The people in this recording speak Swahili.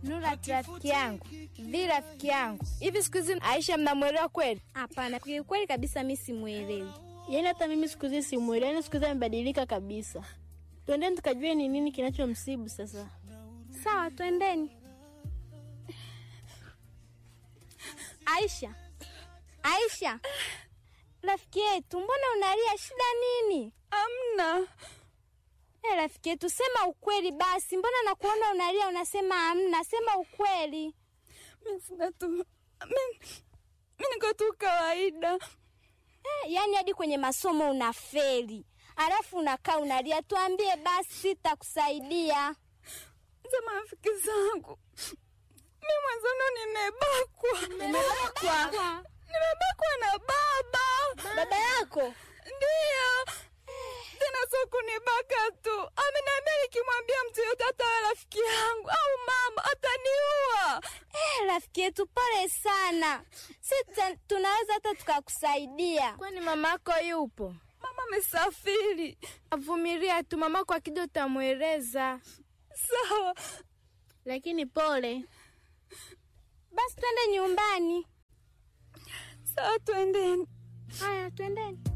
Nura rafiki yangu, vi rafiki yangu, hivi siku hizi Aisha mnamwelewa kweli? Hapana, kweli kabisa mi simwelewi. Yaani hata mimi siku hizi simwelewi, yaani siku hizi amebadilika kabisa. Twendeni tukajue ni nini kinachomsibu sasa. Sawa, twendeni. Aisha, Aisha, rafiki yetu, mbona unalia? Shida nini? Amna. Eh, rafiki yetu, sema ukweli basi. Mbona nakuona unalia unasema amna? Sema ukweli. Mimi sina tu. Mimi mimi niko tu kawaida. Eh, yaani hadi kwenye masomo unafeli, alafu unakaa unalia. Tuambie basi, sitakusaidia. Za marafiki zangu. Mimi mwanzano nimebakwa. Umebakwa? Nimebakwa na baba. Baba yako? Ndio. Tena sio kunibaka tu. Ameniambia nikimwambia mtu yote hata awe rafiki yangu au mama ataniua. Eh, rafiki yetu, pole sana. Si tuta- tunaweza hata tukakusaidia. Kwani mama yako yupo? Mama amesafiri. Avumilia tu, mamako akija utamweleza. Sawa. Lakini pole. Basi twende nyumbani. Sawa, twendeni. Haya, twendeni.